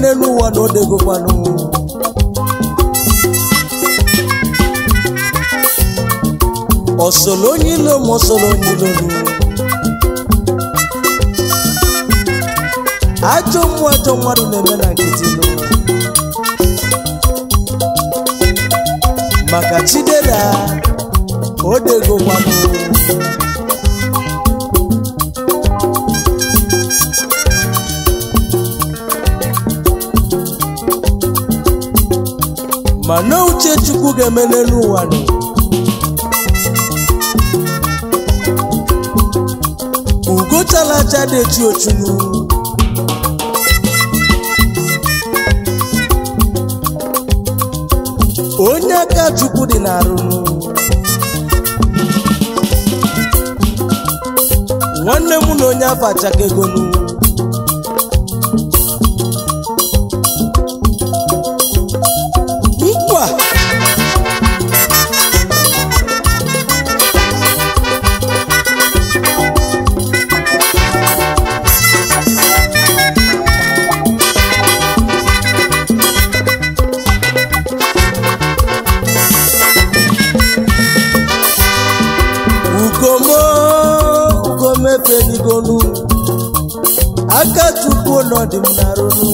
n'elu ụwa na odegokwanụ ọsọlọ onye ilo ma ọsọlọ onye ilonu ajọ mmụọ ajọ mmadụ na-eme na nkịtị nụ maka chidera odegokwanụ mana uche chukwu ga-eme n'elu ụwa nụ ugo chalacha na-echi ochunu onye aka chukwu dị n'arụnụ nwanne m na onye afọ achakegonu nkwa ugomo ugomefenigonu aka chukwu nọdị m n'arụnụ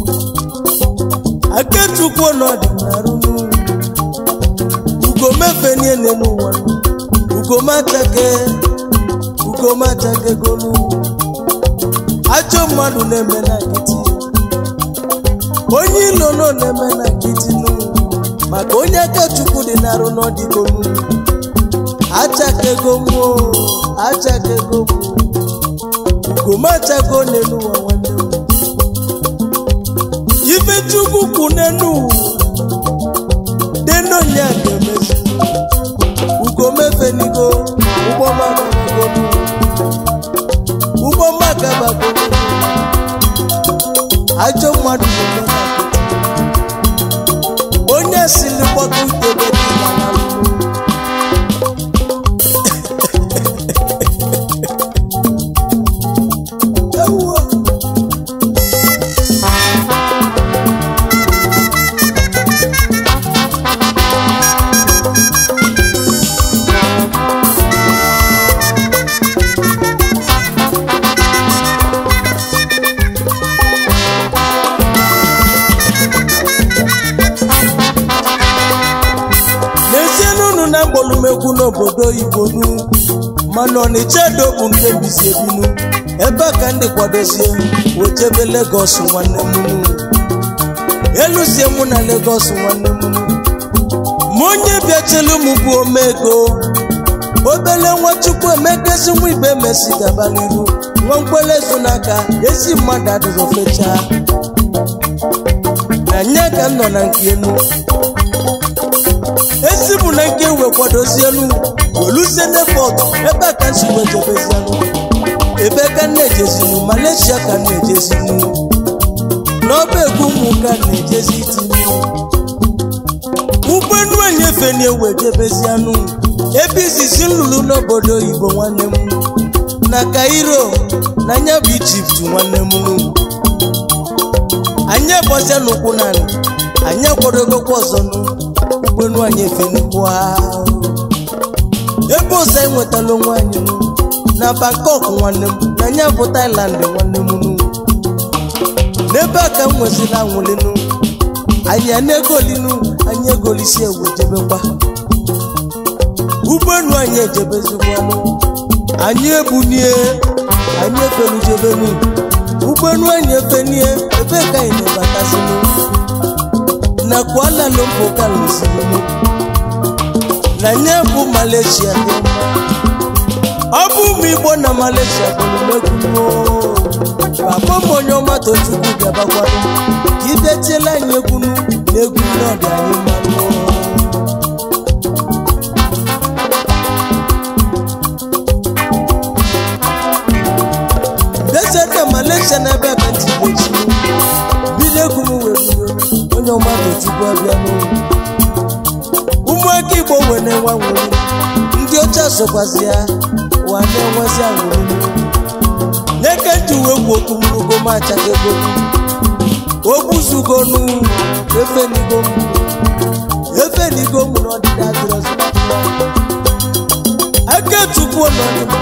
aka chukwu nọdị m n'arụnụ ugomefenie n'ụwa ugomachake ugomachakegonu ajọ mmadụ na-eme na nkịtị onye ilo nọ na-eme na nkịtị nụ maka onye aka chukwu dị n'arụ n'ọdịgonu achakego mmụọ achakego mmụọ ugomachago n'elu ụwa nwanne m ife chukwu kwu n'elu denonya ga-emezu ugomefenigo ụgbọmakabagonu ụgbọmakabagonu ajọ mmadụ na-eme na nkịtị. onye sili kpọta utebe dị na n'alụmụ Ewuo. n'ezie n'unu na mgbolumekwu n'obodo oyibo nu mana ọnịcha edo bụ nke bizi ebinu ebe a ka ndị kwadozie wejebe legos nwanne m nu eluzie mụ na legos nwanne m nu ma onye bịachelu m bụ omego obele nwachukwu emegezi nwa ibe mesi gaba n'iru nwa mkpele so n'aka ezi mmadụ adịrọ fechaa na nye ka m nọ na nke enu ezi bụ na nke wee kwadozielu oluzie n'efọt ebe a ka nsi wee jebezielu ebe ka m na-ejezinu malaysia ka m na-ejezinu n'ọba egwu ụmụ ka m na-ejezi itinye ụgbọelu enyefe na-ewe jebezianụ ebe izizi nlụrụ n'obodo oyibo nwanne m na kairo na anya bụ ijipt nwanne m anyị egbọzia n'ụkwụ naanị anyị akwadogokwa ọzọ nụ ụgbọelu anyị efenukwu ebe ọzọ anyị nwetala onwe anyị nụ na bangkok nwanne m na anya bụ thailand nwanne m nụ n'ebe a ka m nwezila anwụlinu anyị a na-egolinu anyị egolisi egwu jebekwa ụgbọelu anyị ejebezikwanụ anyị ebunie anyị efelujebenu ụgbọelu anyị efenie ebe ka anyị na-ebatasinu na Kuala Lumpur ka lụsirinu na nye bụ Malaysia dị mma ọ bụ ụmụ Igbo na Malaysia bụrụ megwuo papa m onye ọma tochukwu bịabakwado ka idetiela anyị egwunu na egwu n'ọdị anyị mmanụ deseta Malaysia na ebe aka ntị echi bido egwu m were iwe onye ọma tochukwu abịa n'ụlọ ụmụaka Igbo wee na-enwe nwere ndị ọcha sokwazi ya wa na-enwezi anwụrụ nye ka nji wee gwu okwu mrugo m achaka ego ogbuzugonu efenigo m efenigo m n'ọdịda adịrọzi aka chukwu n'ọdịda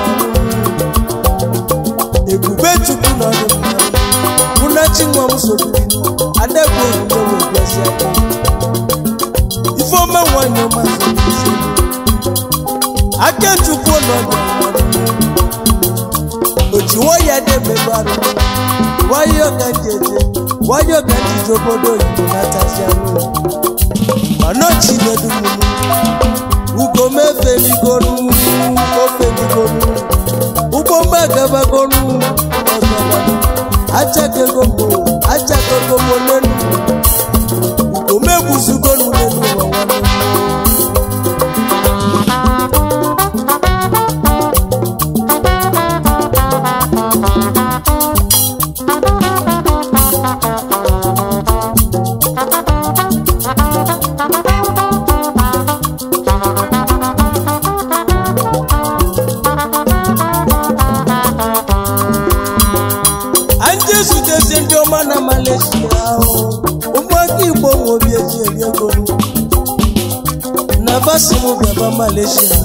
ebube chukwu n'ọdịda mụnachi nwa m sobiri adegbu onyinye wee bịazi aka ifeọma nwanyị ọma sobiri aka chukwu n'ọdịda ojiwo ya debebe arụ nwayọọ ka njeje nwayọọ ka njije obodo oyibo natazi anụ mana chinedu mụmụ ugomefeligonu ofeligonu ụgbọ magabagonu ọzọganu achakego mbo achakego mbo nenu ugomegbuzugonu nenu ụwa nwanne anyị ezutezi ndị ọma na Malaysia ahụ ụmụaka igbo nwe obi eji eri ego na basimu bịaba Malaysia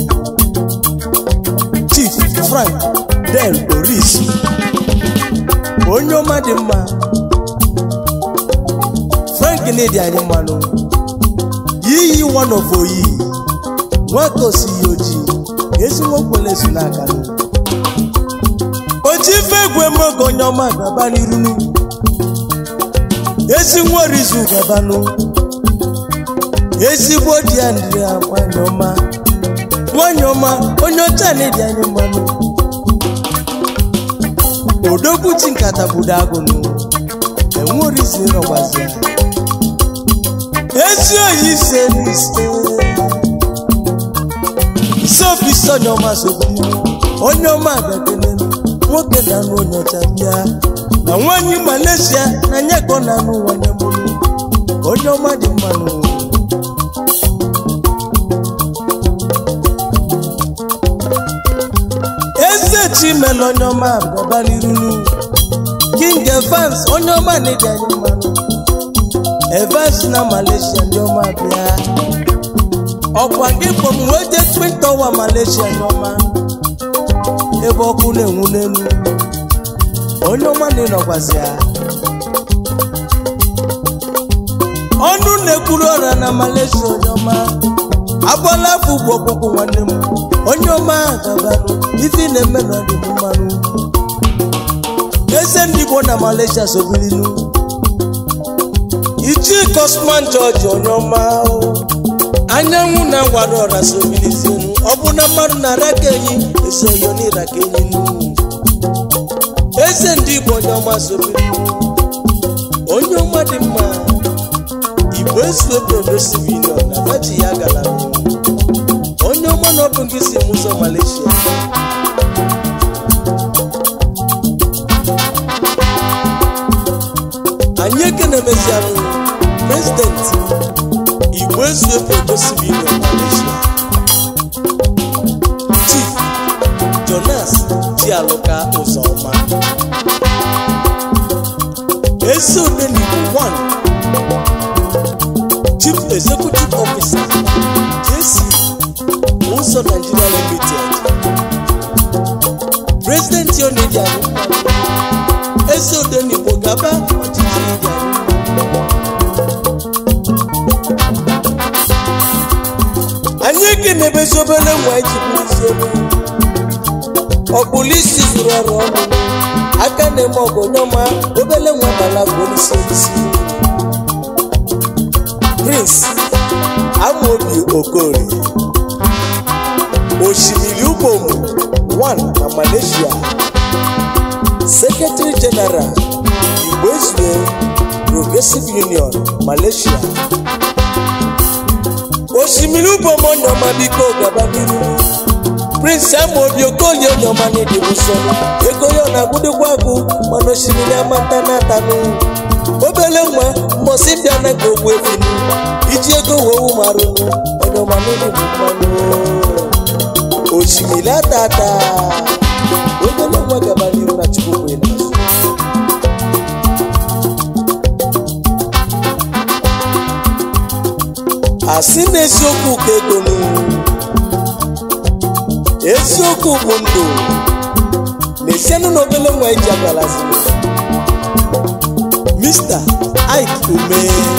Chief Frank Del Oris onye ọma dị mma Frank na-edi anyị mmanụ yiyi one of oyi nwata osighi ojii ezigbo nkwele si n'aka n'ụwa oji ife egwu emogo onye ọma gaba n'irunu ezi nwerizu gabanụ ezigbo di ya ndị ya nwanyị ọma nwanyị ọma onye ọcha na-edi anyị mmanụ odogwuchi nkata budo agụnụ enwerizi nọgwazi ya ezi oyi ise n'ise ise ofisi onye ọma sogburu onye ọma gakenenu nwoke na-anụ onye ọcha bịa na nwanyị Malaysia na nye ka ọ na-anụ nwanne mụrụ onye ọma dị mmanụ eze chimela onye ọma gaba n'irunu king evans onye ọma na-edi anyị mmanụ evans na Malaysia ndị ọma bịa ọkwa gị bụ m wee jee twin tower Malaysia ndị ọma ebe ọkụ na-enwu n'elu onye ọma na-enọkwazi ya ọnụ na-ekwuru ọra na Malaysia onye ọma agbala afọ ugbo ọkpụkpụ nwanne m onye ọma gabanụ ife na-eme na ọdị m mmanụ eze ndị Igbo na Malaysia sobilinu ichi Cosman George onye ọma anyanwụ na-awara ọra sobilizinu ọ bụ na mmadụ na-ara ka enyi esoyo n'ịra ka enyi n'ugwu eze ndị Igbo onye ọma sobilinu onye ọma dị mma igbo esu obodo civilian na baji ya gara onye ọma na ọ bụ gị si m ụzọ Malaysia anyị ekenemezianụ prezident igbo ezu obodo civilian Malaysia chief jonas jialụka ụzọma ezi odenigbo 1 chief executive officer jc ụzọ nigeria limited president onedi anyị ezi odenigbo gaba ọchịchị ịdị anyị ekenebezi obere nwa iji bụrụzi ebe ọkpụlụ isi zuru ọrụ ọnụ aka na-eme ọgụ onye ọma obere nwa bala bụ olisi olisi prince amobi okorie osimiri ubom 1 na malaysia secretary general igbo ezue progressive union malaysia osimiri ubom onyeọma biko gaba n'iru prince amobi okolie onyeọma n'ịdị nsọ ego ya ọ na-agwụdịkwa agụ mana osimiri amata na-atanụ obele nwa mbọsị bịa na ka ogbu efinu iji ego wewu marụnụ onyeọma n'ịdị bụ mmanụ osimiri atata obele nwa gaba n'iru na chukwu kwere n'azụ asị na eziokwu ka ego nụ eziokwu bụ ndụ na-esienụ n'obele nwa eji agalazi Mr. Ike Ume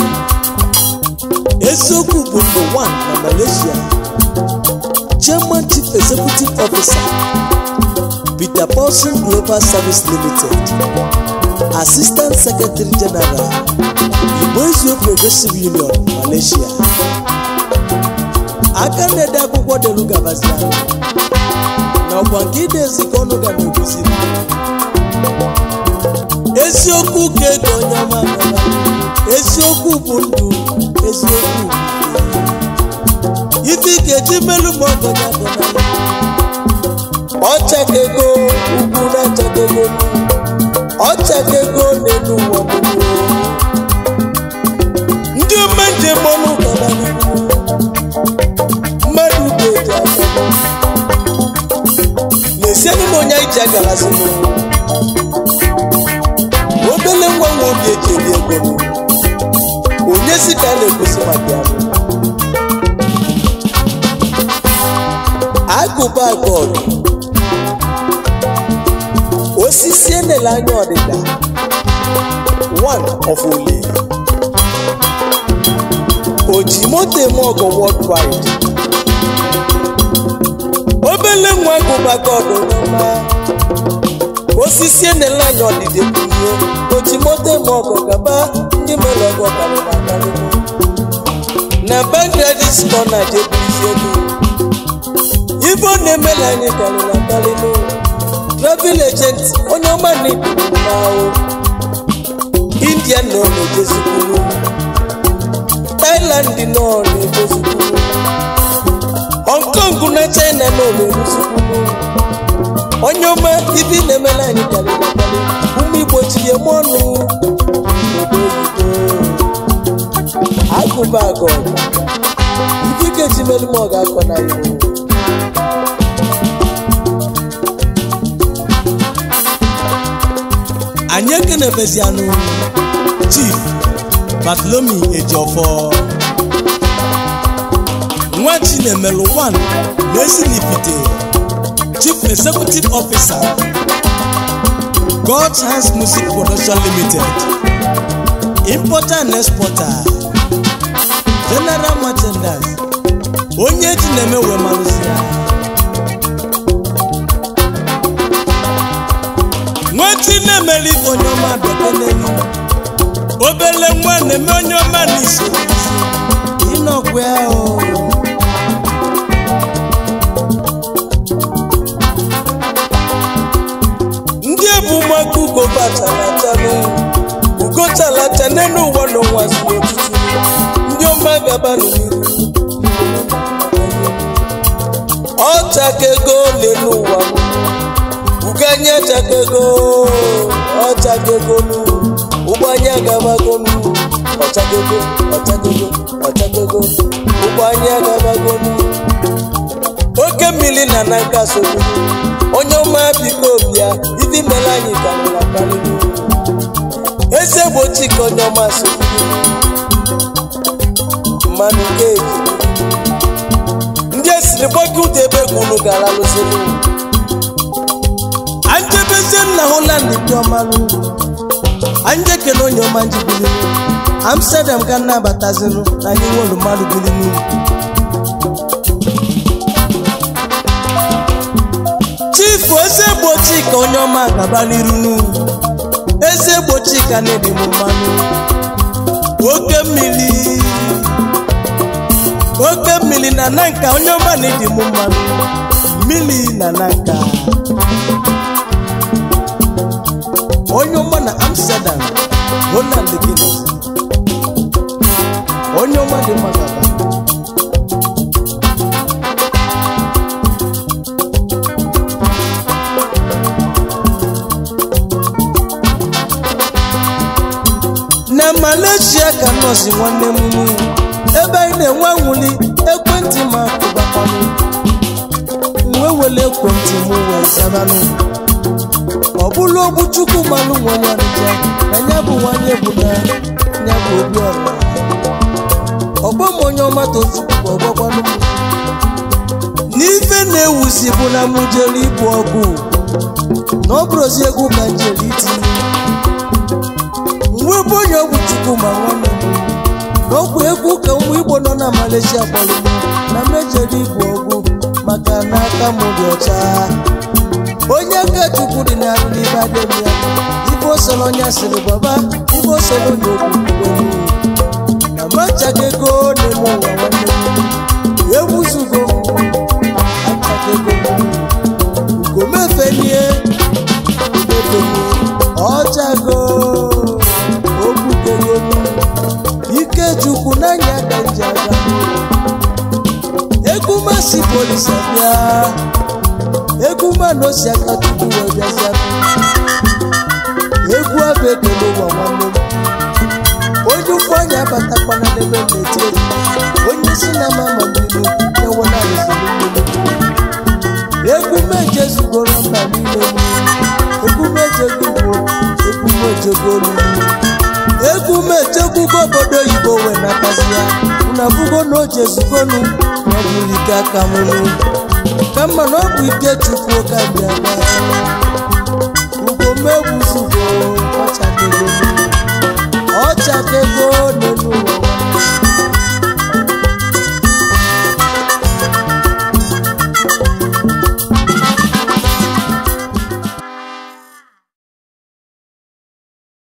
eziokwu bụ ndụ 1 na Malaysia Chairman Chief Executive Officer Peter Paulson Global Service Limited Assistant Secretary General Igbo Ezio Progressive Union Malaysia aka na-ede akwụkwọ delu gabazianụ na ọkwa nke idezi ka ọnụ ga na-ekuziri eziokwu ka ego onye ọma gara eziokwu bụ ndụ eziokwu ife ị ga-eji melu ma ọgọnya gọnarị ọchaka ego ugwu na-achaka ego ọchaka ego n'elu ụwa gbogbo ndị ome njem ọnụ gara n'ihu mmadụ ga-eji aka na-esienụ na onye anyị ji agarazi n'ụwa obele nwa nwa obi eji eri ego onye si ka a na-ekwusi maka ya agụba agọdụ osisi enele anya ọdịda one of ole oji moto eme ọgọ worldwide obele nwa agụba agọdụ n'ọma osisi enele anya ọdịda ekwurie oji moto eme ọgọ gaba ndị mere ọgọ karịrị akarị na bangladesh kọ na jebuisi ego ife ọ na-emela anyị karịrị akarị n'ụlọ travel agent onye ọma na-eburu n'ahụ india nọ na-ejezikwuru thailand nọ na-ejezikwuru hong kong na china nọ na-eruzikwuru onye ọma ife ị na-emela anyị karịrị akarị ụmụ igbo tinye m ọnụ obodo oyibo agụba agọ ife ike ji melu m ọ ga-akọ na iwu anyị ekenebezianụ chief batlomi ejiofọ nwa chinemelu 1 na-esinipite chief executive officer god's hands music production limited importer and exporter general merchandise onye eji na-eme wee marụzi ya nwetị na-emere ibe onye ọma bịakenenu obele nwa na-eme onye ọma na iso ịnọkwa ya o ndị ebu ụmụaka ugo bachalachala ugo chalacha n'elu ụwa n'ụwa si n'otutu ndị ọma gaba n'iru ọchaka ego n'elu ụwa uganye achaka ego ọchaka ego nu ụgbọanye agabago nu ọchaka ego ọchaka ego ọchaka ego ụgbọanye agabago nu oke mmiri na na nka sogbu onye ọma biko bịa ibi mere anyị karịrị akarị eze gbochi ka onye ọma sogbu mmanụ geji ndị esiri gbọgị ụda ebe gwunu gara lụsịrị anjebezie nna holand dị ọmalụ anje kele onye ọma njibili amsterdam ka nnabatazinụ na anyị nwere mmadụ bili n'ugwu chifu eze gbochi ka onye ọma gaba n'iru n'ugwu eze gbochi ka na-edi m mmanụ oke mmiri oke mmiri na nanka onye ọma na-edi m mmanụ mmiri na nanka onye ọma na amsterdam ronald guinness onye ọma dị mma gaba na malaysia ka nọọsụ nwanne m nụ ebe anyị na-enwe nwuli ekwentị ma akụbakwanụ wee wele ekwentị m wee zabanụ ọ bụla ogbu chukwu mmanụ nwere ọnịcha na ya bụ nwanyị bụ na ya bụ obi ọra ọgba kpọọ m onye ọma tochukwu ọgbakwanụ m n'ife na-ewuzi bụ na m jere ibu ọgụ na ọ bụrụzi egwu ka njere iti mgbe bụ onye ọgwụ chukwu ma nwanne m na ọgwụ egwu ka ụmụ igbo nọ na Malaysia kpọrọ m na mejere ibu ọgụ maka na aka m dị ọcha onye aka chukwu dị na n'ibe adịghị ya ibe osoro onye asịrị baba ibe osoro onye okwu na machaga ego na-eme ụwa nwanne m ewuzugo achaga ego ugomefenie mefenie ọchago okwukego ike chukwu n'anya ka nji aga egwu masị polisa bịa egwu mmanụ osi aka tupu wee bịazịa egwu abụ ekele ụwa nwanne m onye ụkwụ anya abatakwana n'ebe m na-eti egwu onye isi na mama mmiri na-enwe na-arụziri mmiri egwu meje zugoro mba niile m egwu mejego ugbo egwu mejego olu egwu mejegwugo obodo oyibo wee natazi ya na bugo na oje zugonu na ọ bụrụ ike aka mụrụ ka mma na ọ bụ ike chukwu ka bịa ugomegwu zugoro